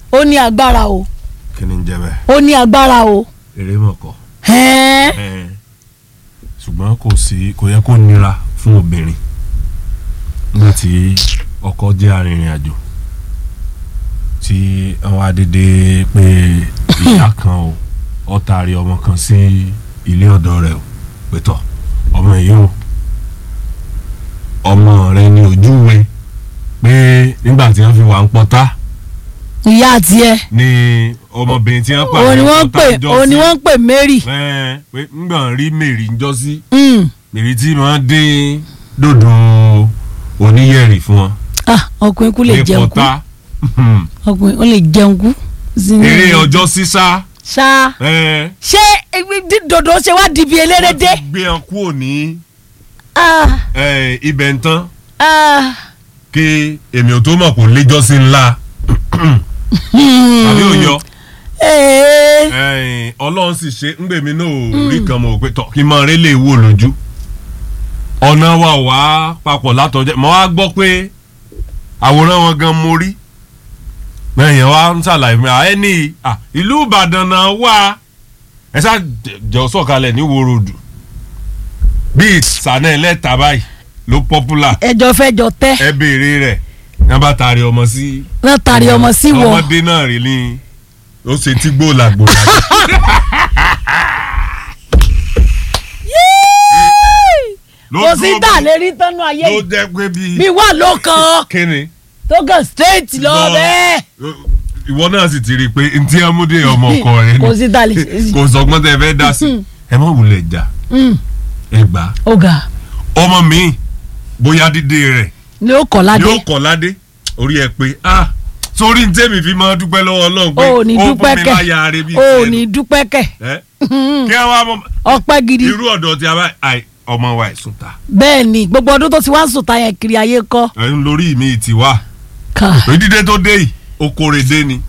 ó ní agbára o kí ni ń jẹ́ bẹ́ẹ̀ ó ní agbára o. eré mọ̀kọ́ Ẹ́ẹ́. Ẹ́ẹ̀. ṣùgbọ́n kò sí kò yẹ kó nira fún obìnrin nígbà tí ọkọ jẹ́ arìnrìn àjò tí àwọn adédè pé ìyá kan o ó taari ọmọ kan sí ilé ọ̀dọ̀ rẹ̀ o pẹ̀tọ̀ ọmọ yìí o ọmọ rẹ̀ ní ojúwe pé nígbà tí wọ́n fi wà ń pọ́tá ìyá tiẹ̀ ní ọmọbìnrin tí wọ́n pàdé òun ni wọ́n ń pè pọ́tá ńjọ́sí. òun ni wọ́n ń pè Mary. Ẹ́ẹ̀, pé ńgbà rí mèrì ń jọ sí Mm. mèrì tí wọ́n dín dòdò oníyẹ̀rì fún wọn. ah ọkùnrin kú lè ní jẹun kú pọ́tá ọkùnrin ó lè jẹun kú. sínú- eré ọjọ́ sísá ṣá ẹ́ẹ̀, ṣé ibi- dí- dòdò ṣe wá di ibi eléré wọ́n dé. ti gbé wọn kúrò ní ah ẹ́ẹ̀, ibẹ̀ ń tán ah kí èmi ò tó mọ̀ kó léjọ́ sí ńlá tàbí òyọ ee ẹ́ẹ̀, ọlọ́run sì ṣe ńgbèmí náà ò rí kan mọ̀ pé tọ́ kí n máa rí lè wò lójú ọ̀nà wa ò wá papọ̀ látọjọ́ mọ́ wá gbọ́ pé àwòrán wọn gan mo rí lẹ́yìn wa ń ṣàlàyé mi à ẹni à, ìlú Ìbàdàn náà wà ẹ ṣáà jọ sọ̀kalẹ̀ ní wo ròdù bíi sànẹ́ ẹlẹ́ta báyìí ló pọ́pùlà ẹjọ fẹjọ tẹ ẹ béèrè rẹ̀ ní wọ́n bá taari ọmọ sí náà tari ọmọ sí wọ ọmọdé náà rí ní ó ṣe tí gbòòlà gbòòlà ló kò sí dúró tà bí- lè rí tánú ayé ló yìí jẹ́ pé bíi bí wà ló kàn kíni tó kàn straight lọ Lọ. bẹ́ẹ̀ ìwọ náà sì ti rí i pé ntí amúdé ọmọ ọkọ rẹ ni kò sí tà lè ṣe sí. kò sọgbọ́n tẹ fẹ́ dá sí ẹ má wulẹ̀ jà Mm, ẹ gbà á. ọ̀gá ọmọ mi bóyá dídé rẹ̀ ni ó kọ̀ ládé yóò kọ́ ládé orí ẹ pé ah sórí ní tèmi fi máa dúpẹ́ lọ́wọ́ ọlọ́run pé o ò ní ó dúpẹ́ fún mi kẹ̀ láyà rẹ bíi o ò tiẹ̀ ní dúpẹ́ kẹ̀ ẹ kí ẹ wá mọ ọpẹ́ gidi irú ọ̀dọ̀ tí a bá àì ọmọ wa ẹ̀sùn ta bẹ́ẹ̀ ni gbogbo ọdún tó ti wá sùn táyà kiri ayé kọ́ ẹ̀ ń lórí mi ti wá ká pé dídé tó dé yìí ó kórè dé ni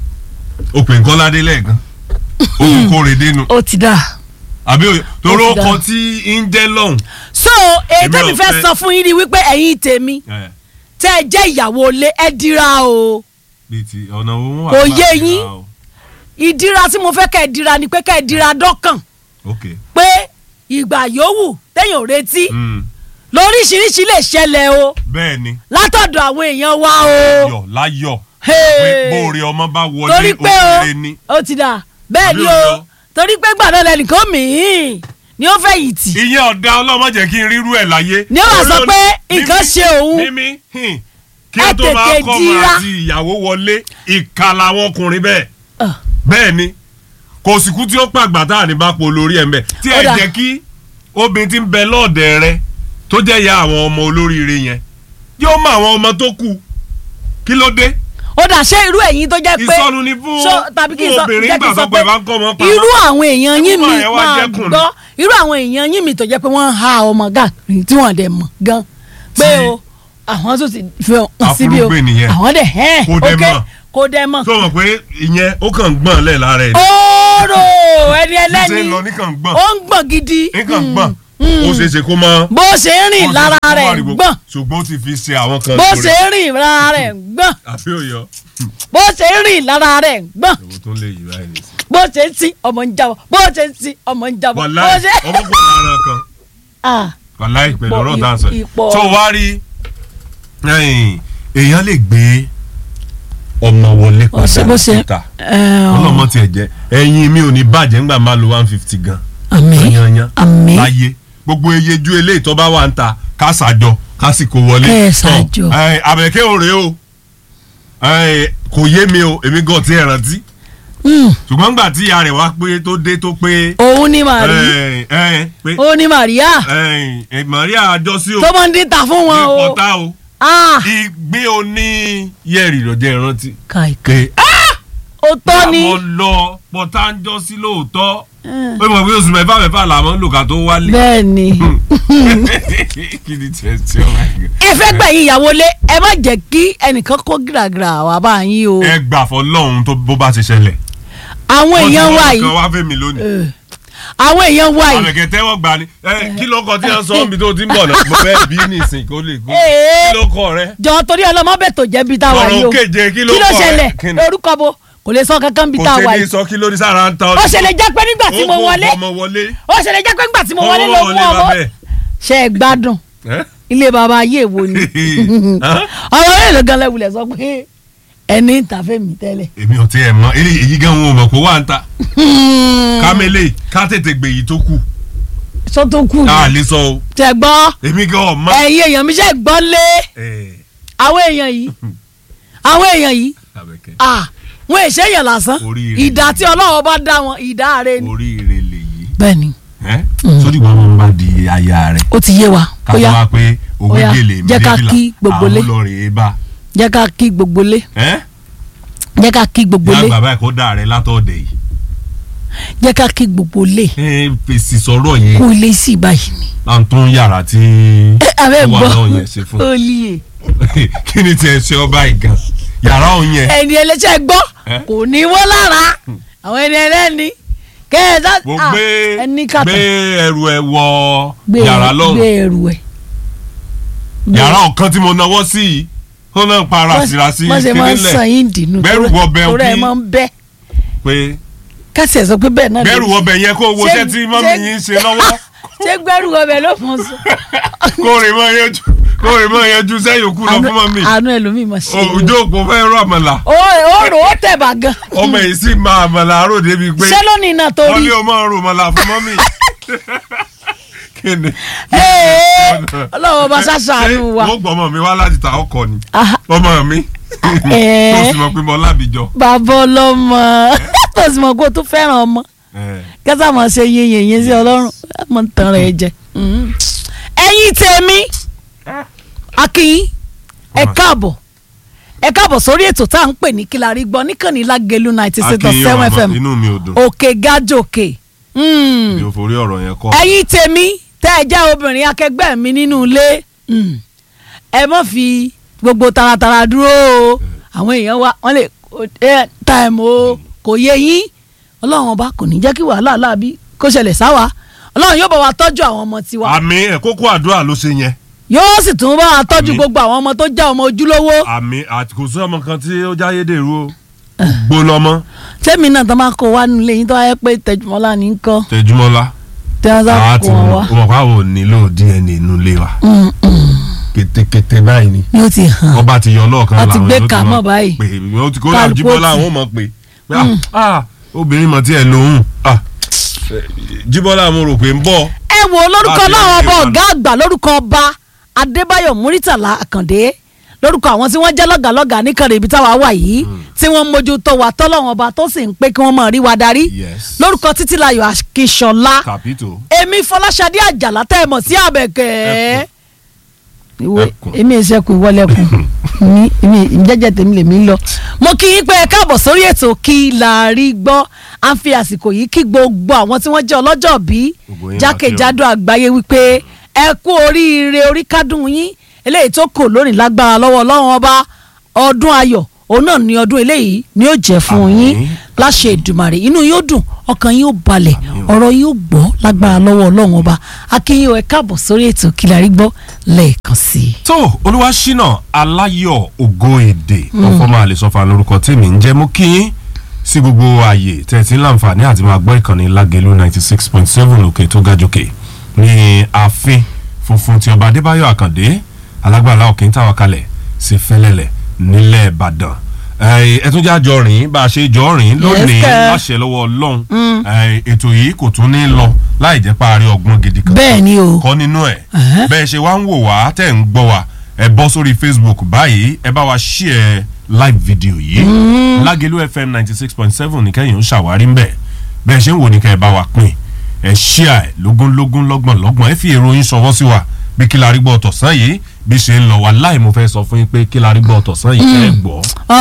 ó pè nǹkan ládé lẹ́ẹ̀kan ó kò kórè dé nu ó ti dà. àbí òye torí Ó ó ti dá. kọ tí ń jẹ́ lọ́hùn. so èyí Èmi tẹ́mi ò fẹ́ fẹ́- sọ fún yín ni wípé ẹ̀yin tèmi ẹ tẹ́ ẹ jẹ́ ìyàwó ilé ẹ dira o bíi ti ọ̀nà owó wà. Kò láti yé ra yín. o. ìdíra tí mo fẹ́ kẹ́ ẹ dira ni pé kẹ́ ẹ dira dọ́kàn ok pé ìgbà yòówù téèyàn ò retí mm. lóríṣiríṣi lè ṣẹlẹ̀ o bẹ́ẹ̀ ni látọ̀dọ̀ àwọn èèyàn wa o yọ̀ láyọ̀ Hey. pé bóore ọmọ bá wọlé torí pé o òkèlè ni. ó ti dà bẹ́ẹ̀ Àbí ni òye o o? torí pé gbàdọ̀ lẹ́nìkan mìín ni ó fẹ́ yìí tì ìyẹn ọ̀dà ọlọ́mọ jẹ́ kí n rírú ẹ̀ láyé. Ni ó wá sọ Olórí- pé nǹkan mímí- ṣe òun. mímí hìn, kí Ẹ ó tó máa tètè kọ́ ọmọ dira. àti ìyàwó wọlé ìka làwọn ọkùnrin bẹ́ẹ̀. Ah. bẹ́ẹ̀ ni kò sì kú tí ó pàgbà tá à ní bá po lórí ẹ̀ ń bẹ̀ tí Ó ẹ dà. jẹ́ kí obìnrin tí ń bẹ lọ́ọ̀dẹ̀ rẹ tó jẹ́ ìyá àwọn ọmọ olóríire yẹn yóò mọ àwọn ọmọ tó kù kí ló dé ó dà ṣé irú ẹ̀yin tó jẹ́ pé ìsọnù ni fún so tàbí kí n fún sọ obìnrin jẹ́ kí nígbà n tó sọ pé pé bá ń kọ́ ọmọ pa irú àwọn èèyàn yín mi Ọmọ yẹn wá máa jẹ́kùn ni. gbọ́ irú àwọn èèyàn yín mi tó jẹ́ pé wọ́n ń ha ọmọ gàkiri tí wọ́n dẹ̀ mọ̀ gan pé Tí- o àwọn tó ti fi hàn síbi o Afúrúgbìn nìyẹn. àwọn dẹ̀ hẹ́n Kò dẹ̀ ok mọ̀. kò dẹ̀ mọ̀ tó mọ̀ pé ìyẹn ó kàn ń gbọ̀n lẹ̀ lára ẹ̀ ni ooo ẹni bí ṣe ẹlẹ́ni ń lọ ní kàn ń gbọ̀n ó ń gbọ̀n gidi ní kàn ń gbọ̀n ó ṣeé ṣe kó mọ́ bó ṣe ń rìn lára rẹ̀ ń gbọ̀n ṣùgbọ́n ó ti fi ṣe àwọn kan bó lórí. ṣe ń rìn lára rẹ̀ ń gbọ̀n àbí òyọ bó ṣe ń rìn lára rẹ̀ ń gbọ̀n èwo tó ń lè yí báyìí nìyí. bó ṣe ń tí ọmọ ń jábọ̀ bó ṣe ń tí ọmọ ń jábọ̀ bó wàláì ṣe. ọmọ pọ̀ lára kan Ah, wàláì pẹ̀lú Ipò- ọ̀rọ̀ tá à ń sọ yìí. ipò- tó wá rí ẹ̀yìn, èèyàn lè gbé ọmọ wọlé Ó ṣe- bó padà ṣe- síta ẹ, ọ, ọlọ́mọ tiẹ̀ jẹ́ ẹ̀yìn mi ò ní bàjẹ́ ńgbà máa lo one fifty gan àmín yanyan àmín láyé gbogbo eyeju eléyìí tó bá wà ń ta ká ṣàjọ ká sì kó wọlé. Kẹ́ ẹ ṣàjọ. Tọ́, ẹ, àbẹ̀kẹ́ ò rèé o ẹ, kò yé mi o èmi gan ti ẹ̀ rántí Mm, ṣùgbọ́n gbà tí ìyá rẹ̀ wá pé tó dé tó pé òun ni màrí ẹ, ẹ, pé òun ni màríà ẹ, ẹ, Maria àjọsí o tó máa ń dín ta fún ní wọn o pọ́tà o Ah, ìgbé oní yẹ̀rì lọ́jọ́ ìrántí kàìkà pé òótọ́ ni àwọn lọ pọ́tà ń jọ sí lóòótọ́ pé mo gbé oṣù mẹ́fà mẹ́fà làwọn ń lò ká tó wálé bẹ́ẹ̀ ni kí ni tiẹ̀ tí ọ máa ń gbé. ẹ fẹ́ gbẹ̀yìn ìyàwó lé ẹ má jẹ́ kí ẹnìkan kó gíragíra wá bá yín o ẹ gbà fọ́ lọ́hún tó bó bá ti ṣẹlẹ̀. àwọn èèyàn wa kan yìí wá fẹ́ mi lónìí. eh, àwọn èèyàn wá yìí àbẹ̀kẹ́ tẹ́wọ́ gbà ni ẹ kí ló kọ tí wọ́n sọ níbi tó ti ń bọ̀ náà mo fẹ́ bí nìsín kó lè kó Ee. kí ló kọ rẹ jọ torí ọlọmọ bẹ tó jẹ bí tá a wà yìí o Ọ̀rọ̀ keje, kí ló kí ló kọ ṣẹlẹ̀ rẹ? Kí ni? orúkọ bo kò lè sọ kankan bí kò tá a ṣe wà ní yìí sọ kí ló ní sára ń ta ó ṣẹlẹ̀ jẹ́ pé nígbà tí mo Ó kó wọlé ọmọ wọlé ó ṣẹlẹ̀ jẹ́ pé nígbà tí mo Ó wọlé ló wọlé mú ọmọ bàbẹ́. ṣe é gbádùn Ẹ́? ilé baba ayé wo ni Hàn? ọ̀rọ̀ yẹn ló gan lẹ́wulẹ̀ sọ pé ẹni ń ta fẹ́mi tẹ́lẹ̀. èmi ò tiẹ̀ mọ̀ èyí èyí gan wọn ò mọ̀ kó wà ń ta kámẹ́lẹ̀ ká tètè gbè yìí tó kù sọ tó kù a lè sọ o tẹ gbọ́ èmi gan ọ̀ma. ẹ̀yin èèyàn mi ṣe gbọ́ lé Ẹ̀, àwọn èèyàn yìí àwọn èèyàn yìí Àbẹ̀kẹ́, ah wọn èṣe èèyàn lásán Oríire. ìdá tí ọlọ́wọ́ bá dá wọn ìdá rẹ ni. oríire lèyí bẹ́ẹ̀ni ẹ́ sódì wọn máa ń bá di aya rẹ̀ ó ti yé wa ká ó tó yá wá pé owó Ó yá, gèlè jẹ́ ká méjìlá kí gbogbo lé. àwọn olórin bá jẹ́ ká kí gbogbo lé ẹ́ jẹ́ ká kí gbogbo yá lé bàbá ẹ̀ kó dà rẹ̀ látọ̀dẹ̀ yìí jẹ́ ká kí gbogbo lé ẹ fèsì sọ̀rọ̀ yẹn kó ilé sí báyìí ni. à ń tún yàrá tí ẹ abẹ́ ó wà gbọ́ náà yẹn ṣe fún ó lè kí ni tiẹ̀ ṣe ọba ìgàn yàrá òun yẹn ẹni ẹlẹ́sẹ̀ gbọ́ Eh? kò ní wọ́n lára àwọn ẹni ẹlẹ́ni kẹ́ẹ̀dá mo ah, gbé ẹni kàtà gbé ẹrù ẹ wọ gbé yàrá gbé lọ́rùn ẹrù ẹ̀. yàrá ọ̀kan tí mo náwó sí yìí ó náà ń para síraṣí wọ́n ṣe máa ń sàn kínílẹ̀ yín dìnnú Bẹ́rù wọ bẹ̀ torí ẹ̀ kí- máa ń bẹ́ pé kásì ẹ̀ sọ pé bẹ́ẹ̀ náà lè bẹ́rù ṣe. ọbẹ̀ yẹn kó wo Ṣé- iṣẹ́ tí mọ́mí ṣé- yín ń ṣe lọ́wọ́ ṣé gbẹ́rù ọbẹ̀ ló fọ́n sọ. kó rè mọ́ yanjú kó rè mọ́ yanjú sẹ́yìn òkú lọ fún mọ́mí àánú ẹlòmíì máa ṣe é. òjò òpó fẹ́ rọ àmàlà ó ó rò ó tẹ̀ bá gan. ọmọ yìí sì máa àmàlà àrò débi pé ṣé lónìí náà wọ́n torí. ní ọmọ rò àmàlà fún mọ́mí kí ni. Ee, ọlọ́run bá ṣàṣàánú wa. wọ́n gbọ́ ọmọ mi wá láti ta ọkọ ni Ah, ọmọ mi Eh. tó sì mọ̀ pé mo lábìjọ. bàbá ọlọ́mọ tó sì mọ̀ kó o tún fẹ́ràn ọmọ kẹsà máa ṣe yin yìnyín sí ọlọ́run mo ń tan rẹ̀ jẹ. Mm. ẹ̀yin tèmi akínyín ẹ káàbọ̀ ẹ káàbọ̀ sórí ètò tá à ń pè ní kí la rí gbọ́ níkànnì lágẹ̀lú ninety six point seven fm inú mi ò dùn òkè gájòkè. Mm mi ò forí ọ̀rọ̀ yẹn kọ́. ẹ̀yin tèmi tẹ́ ẹ jẹ́ obìnrin akẹgbẹ́ mi nínú ilé mm, ẹ má fi gbogbo taratara dúró o àwọn èèyàn wa wọ́n lè ẹ táìmù o kò yé yín ọlọ́run ọba kò ní jẹ́ kí wàhálà láàbí kó ṣẹlẹ̀ sáwa ọlọ́run yóò bá wa tọ́jú àwọn ọmọ tiwa àmì ẹ̀ kókó àdúrà ló ṣe yẹn yóò sì tún bá wa tọ́jú Àmín. gbogbo àwọn ọmọ tó jẹ́ ọmọ ojúlówó àmì àti kò sí ọmọ kan tí ó jáyé dèrú o gbólọmọ tẹ́mi náà tó máa kó wa nílé yín tó wáyé pé tẹjúmọ́lá ní kọ́ tẹjúmọ́lá tí wọ́n sá àwa kó ti wọn mọ̀ wá ó mọ̀ káwọ́ nílò DNA inú ilé wa Mm, mm. kétékété báyìí ni yóò ti hàn ọba ti yọ lọ́ọ̀kan A ti gbé èèyàn ti kàmọ́ máa báyìí. pè é ó ti kó Kálukú jíbọ́lá ti- àwọn ò mọ̀ pé pé ah, ah obìnrin mọ̀ tí ẹ̀ lóhùn ah, eh, jíbọ́lá mo rò pé ń bọ̀ ẹ wo lórúkọ Láti láwọn ọba ẹgbẹ́ wa ọ̀gá àgbà lórúkọ ọba adébáyọ̀ múrítàlá àkàndé lórúkọ àwọn tí wọ́n jẹ́ lọ́gàlọ́gà níkànnì ibi táwa wà yìí tí wọ́n mójútó wa tọ́lọ́wọ́n ọba tó sì ń pé kí wọ́n máa rí wa darí Yes. lórúkọ títílayọ̀ akíṣọlá kàpító èmi fọláṣadé àjàlá tẹ́ ẹ mọ̀ sí àbẹ̀kẹ́ ìwé Ẹkùn. èmi ìṣẹ́kù ìwọlẹ́kùn mi èmi ìjẹ́jẹ́ tèmi lèmi ń lọ. mo kí yín pé ẹ káàbọ̀ sórí ètò kí la rí gbọ́ à ń fi àsìkò yìí kí gbogbo àwọn tí wọ́n jẹ́ ọlọ́jọ́ bí Gbogbo yín jákèjádò àgbáyé wípé ẹ kú oríire orí kádùn yín eléyìí tó kò lónìí lágbára lọ́wọ́ ọlọ́run ọba ọdún ayọ̀ òun náà ni ọdún eléyìí ni ó jẹ́ fún Àmín. yín láṣẹ Èdùmàrè inú yóò dùn ọkàn yóò balẹ̀ Àmín o. ọ̀rọ̀ yóò gbọ́ lágbára lọ́wọ́ ọlọ́run ọba akínyìn ẹ káàbọ̀ sórí ètò kí la rí gbọ́ lẹ́ẹ̀kan sí i. tó olúwaṣínà aláyọ̀ ògo èdè ọfọmọ àlesọfà lórúkọ tèmi ń jẹ́ mú kí yín sí gbogbo ààyè tẹ́ ẹ ti ń láǹfààní àti máa gbọ́ ìkànnì lágẹ̀lú ninety six point seven òkè tó ga jòkè ní ààfin funfun ti ọba adébáyọ̀ àkàndé alágbàlá òkè ń tàwa kalẹ̀ sí fẹ́lẹ́lẹ̀ nílẹ̀ ìbàdàn ẹ ẹ tún já jọ rìn bá a ṣe jọ rìn lónìí sir. láṣẹ lọ́wọ́ ọlọ́run ẹ, ètò yìí kò tún ní lọ láì jẹ́ parí ọgbọ́n gidi kan bẹ́ẹ̀ ni o kọ́ nínú ẹ̀ Ẹ̀hẹ́. bẹ́ẹ̀ ṣe wá ń wò wá tẹ̀ ń gbọ́ wa ẹ bọ́ sórí facebook báyìí ẹ bá wa share live video yìí lágẹ̀lú fm ninety six point seven ní kẹ́yìn ń ṣàwárí ńbẹ̀ bẹ́ẹ̀ ṣe ń wò ní kẹ́ ẹ bá wa pín ẹ share ẹ lógúnlógún lọ́gbọ̀n lọ́gbọ̀n ẹ fi èrò yín ṣọwọ́ sí wa bí kí la rí gbọ́ tọ̀sán yìí bí ṣe ń lọ wá láì mo fẹ́ sọ fún yín pé kí la rí gbọ́ tọ̀sán yìí kẹ́ ẹ gbọ́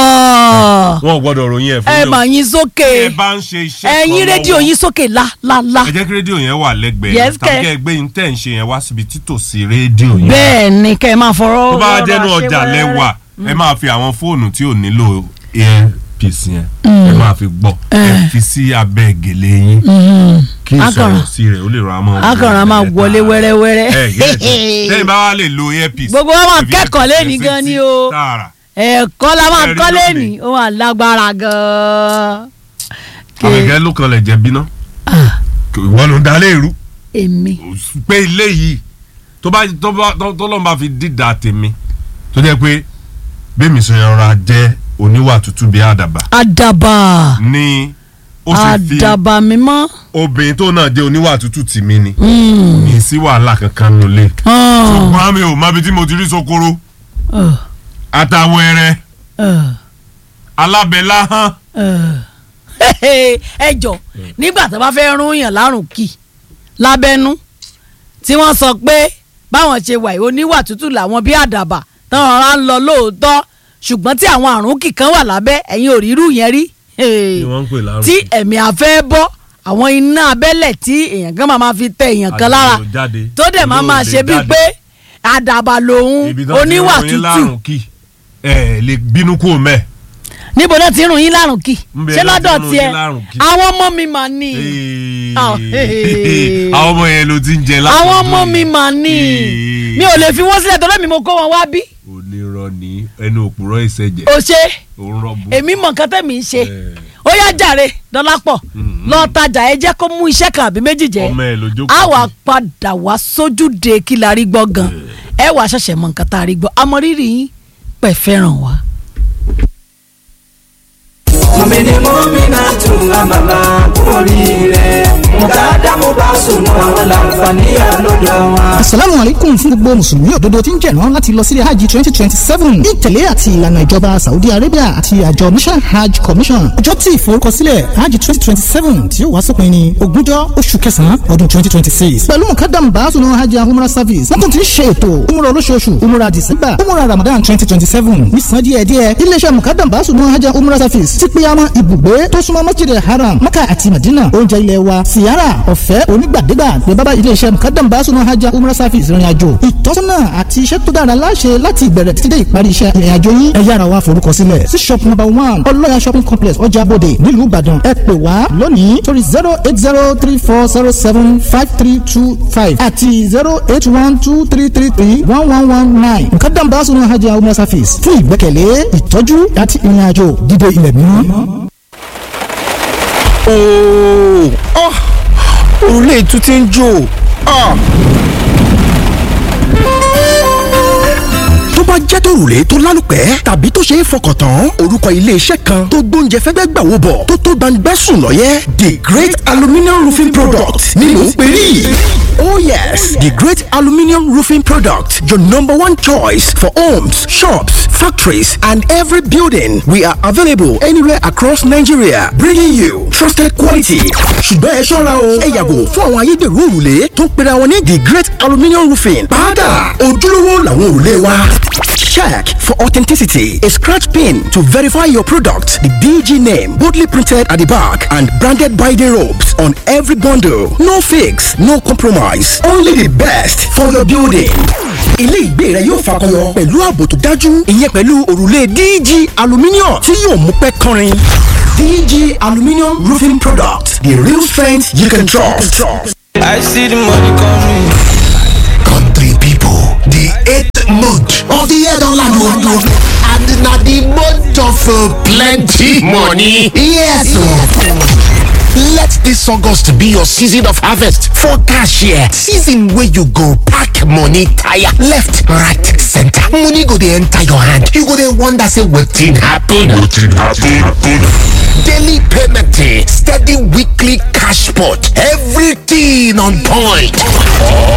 Ah, wọn ò gbọ́dọ̀ ròyìn ẹ̀ fún ẹ yín o. mà yín sókè ẹ bá ń ṣe iṣẹ́ kan ẹ̀yin rédíò lọ́wọ́ yín sókè lálálá ẹ jẹ́ kí rédíò yẹn wà lẹ́gbẹ̀ẹ́ Yes, tàbí kẹ́. kẹ́ ẹ gbé yín tẹ̀ ń ṣe yẹn wá síbi títòsí rédíò yẹn bẹ́ẹ̀ ni kẹ́ ẹ máa fọ̀rọ̀ tó bá rọra jẹ́nu ṣe ọjà wẹ́rẹ́. lẹ́wà ẹ máa fi àwọn fóònù tí ò nílò ear earpiece yẹn ẹ máa fi gbọ́ ẹ fi sí abẹ́ gèlè yín kí Akọ̀ràn. ìsọ̀rọ̀ sí rẹ̀ ó lè rọra máa wọlé akọ̀ràn máa wọlé wẹ́rẹ́wẹ́rẹ́. ẹ yẹ lẹ́yìn bá wà lè lo earpiece. Gbogbo wa máa ẹ fi kẹ́kọ̀ọ́ earpiece lẹ́ni sí gan ni etí o. tààrà. ẹ̀kọ́ la máa Ẹ̀rí kọ́ lónìí. lẹ́nìí ó wà lágbára gan-an. Ké- àbẹ̀kẹ́ ló kan lẹ̀ jẹ́ bíná Ah, ìwọ ló ń dalé ìrú èmi pé ilé yìí tó bá tó bá tó tó lọ́n bá fi dídà tèmi tó jẹ́ pé bẹ́ẹ̀mi sọ yẹn rọra jẹ́ oníwà tútù bíi àdàbà àdàbà ní ó sì fi àdàbà mímọ́. obìnrin tó náà jẹ́ oníwà tútù tì mí ni Mm. kì í sí wàhálà kankan nulẹ̀ Ah, ṣùgbọ́n mi ò má bi tí mo ti rí sokoro ah, àtàwọn ẹrẹ ah, alábẹ́lá hàn ah. ẹ jọ nígbà tó bá fẹ́ rún yàn lárùn kì lábẹ́nú tí wọ́n sọ pé báwọn ṣe wà yìí oníwà tútù làwọn bí àdàbà táwọn ará ń lọ lóòótọ́ ṣùgbọ́n tí àwọn àrùn kì kan wà lábẹ́ ẹ̀yin ò rí irú yẹn rí ni wọ́n ń pè lárùn tí ẹ̀mí afẹ́ bọ́ àwọn iná abẹ́lẹ̀ tí èèyàn kan máa ma fi tẹ èèyàn kan lára Àdàbà ò jáde. tó dẹ̀ máa Olóò máa lè ṣe bíi jáde. pé àdàbà lòun ibi tó ti oníwà ròyìn tútù lárùn kì ẹ lè bínú kó mẹ́ níbo náà ti rùn yín lárùn kì Ńbẹ ṣé náà ti lọ́dọ̀ rùn tiẹ̀ yín lárùn kì. àwọn ọmọ mi mà ní Ah, hey. àwọn ọmọ yẹn ló ti ń jẹ látọ̀dún àwọn ọmọ yìí. mi mà ní Hey. mi ò lè fi wọ́n sílẹ̀ tó lẹ́mìí mo kó wọn wá bí onírọ́ ní ẹnu òpùrọ́ ìṣẹ̀jẹ̀ o ṣe òun rọ́bù. èmi mọ̀ nǹkan tẹ̀mí ń ṣe Eh. ó yá jàre dọ́lápọ̀ Mhm. lọ tajà ẹ jẹ́ kó mú iṣẹ́ kan àbí méjì jẹ́ ọmọ ẹ ló jókòó. a wà padà wá sójúde kí la rí gbọ́ gan ẹ wà ṣẹ̀ṣẹ̀ mọ nǹkan tá a rí gbọ́ amọ̀rírì yín pẹ̀ fẹ́ràn wa. mọ̀mìnì mọ́mìnà tún àmàlà oríire mùtádá mo bá sùn mọ́ àwọn làǹfààní àlọ́dọ̀ wọn. asalaamu alaikum fún gbogbo mùsùlùmí òdodo tí ń jẹ̀rán láti lọ sílé hajj twenty twenty seven ní ìtẹ̀lé àti ìlànà ìjọba saudi arabia àti àjọ mission hajj commission ọjọ́ tí ìforúkọsílẹ̀ hajj twenty twenty seven tí ó wá sópin ní ogúnjọ́ oṣù kẹsàn-án ọdún twenty twenty six pẹ̀lú mukadam baasunu hajj and umrah service wọ́n tún ti ń ṣe ètò umrah olóṣooṣù umrah december umrah ramadan twenty twenty seven nísàn díẹ̀díẹ̀ iléeṣẹ́ mukadam baasunu hajj and umrah service ti pé àwọn ibùgbé tó súnmọ́ masjid haram maka àti madina oúnjẹ ilẹ̀ wa siyara ọ̀fẹ́ onígbàdégbà ní bábá iléeṣẹ́ mukadam basunu hajj umrah service ìrìn àjò ìtọ́sọ́nà àti iṣẹ́ tó dára láṣẹ láti ìbẹ̀rẹ̀ títí dé ìparí iṣẹ́ ìrìn àjò yín ẹ yára wá forúkọ sílẹ̀ sí shop number one ọlọ́yà shopping complex ọjà bòde nílùú ìbàdàn ẹ pè wá lónìí torí zero eight zero three four zero seven five three two five àti zero eight one two three three three one one one nine mukadam basunu hajj umrah service fún ìgbẹ́kẹ̀lé ìtọ́jú àti ìrìn àjò dídé ilẹ̀ mímọ́. ooo ah òrùlé ètú ti ń jò ah. tó bá jẹ́ tòrùlé tó lálùpẹ́ tàbí tó ṣe é fọkàn tán orúkọ iléeṣẹ́ kan tó gbóúnjẹ fẹ́gbẹ́ gbà wò bọ̀ tó tó gbangba sùn lọ́yẹ́ the great aluminium roofing product ni mò ń pè rí. Oh yes, the great aluminium roofing product, your number one choice for homes, shops, factories, and every building. We are available anywhere across Nigeria, bringing you trusted quality. ṣùgbọ́n ẹ ṣọ́ra o ẹ yàgò fún àwọn ayédèrú òrùlé tó ń pera wọn ní the great aluminium roofing. padà ojúlówó làwọn òrùlé wa. Check for authenticity. A scratch pin to verify your product. The DG name boldly printed at the back and branded by the ropes on every bundle. No fix, no compromise. Only the best for your building. Ilé ìgbé rẹ yóò fakọyọ pẹ̀lú ààbò tó dájú. Ìyẹn pẹ̀lú òrùlé DG aluminium tí yóò mú pẹ́ kọrin. DG aluminium roofing product. The real strength you can trust. I see the money coming. country people. The eighth month of the year don land o. And na the month of uh, plenty money. Yes o. Let this August be your season of harvest for cash here. Season wey you go pack money tire left, right, center. Money go dey enter your hand. You go dey wonder say wetin happen. Wetin happen? Daily payment, eh, steady weekly cash pot, everything on point.